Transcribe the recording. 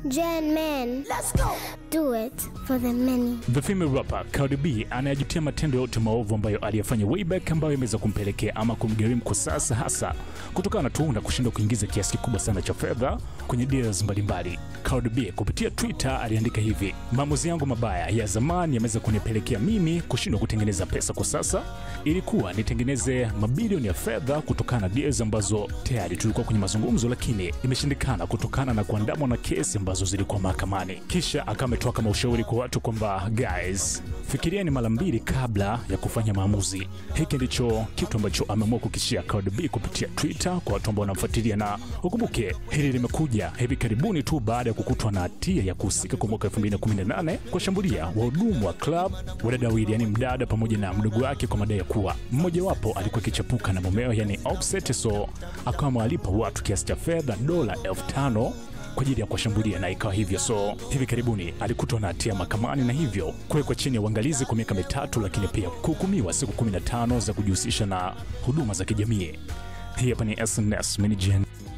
Gen men. Let's go. Do it for the many. The female rapper Cardi B anayajutia matendo yote maovu ambayo aliyafanya way back ambayo imeweza kumpelekea ama kumgharimu kwa sasa, hasa kutokana tu na kushindwa kuingiza kiasi kikubwa sana cha fedha kwenye deals mbalimbali. Cardi B kupitia Twitter aliandika hivi: maamuzi yangu mabaya ya zamani yameweza kunipelekea mimi kushindwa kutengeneza pesa kwa sasa. Ilikuwa nitengeneze mabilioni ya fedha kutokana na deals ambazo tayari tulikuwa kwenye mazungumzo, lakini imeshindikana kutokana na kuandamwa na kesi ambazo zilikuwa mahakamani. Kisha akawa ametoa kama ushauri kwa watu kwamba guys, fikirieni mara mbili kabla ya kufanya maamuzi. Hiki ndicho kitu ambacho ameamua kukishia Cardi B kupitia Twitter kwa watu ambao wanamfuatilia, na ukumbuke hili limekuja hivi karibuni tu baada ya kukutwa na hatia ya kuhusika kwa mwaka 2018 kuwashambulia wahudumu wa club wadada wawili, yani mdada pamoja na mdogo wake, kwa madai ya kuwa mmojawapo alikuwa akichapuka na mumeo, yani Offset, so akawa amewalipa watu kiasi cha fedha dola elfu tano kwa ajili ya kuwashambulia na ikawa hivyo. So hivi karibuni alikutwa na hatia mahakamani na hivyo kuwekwa chini ya uangalizi kwa miaka mitatu, lakini pia kuhukumiwa siku 15 za kujihusisha na huduma za kijamii. Hii hapa ni SNS Mini Gen.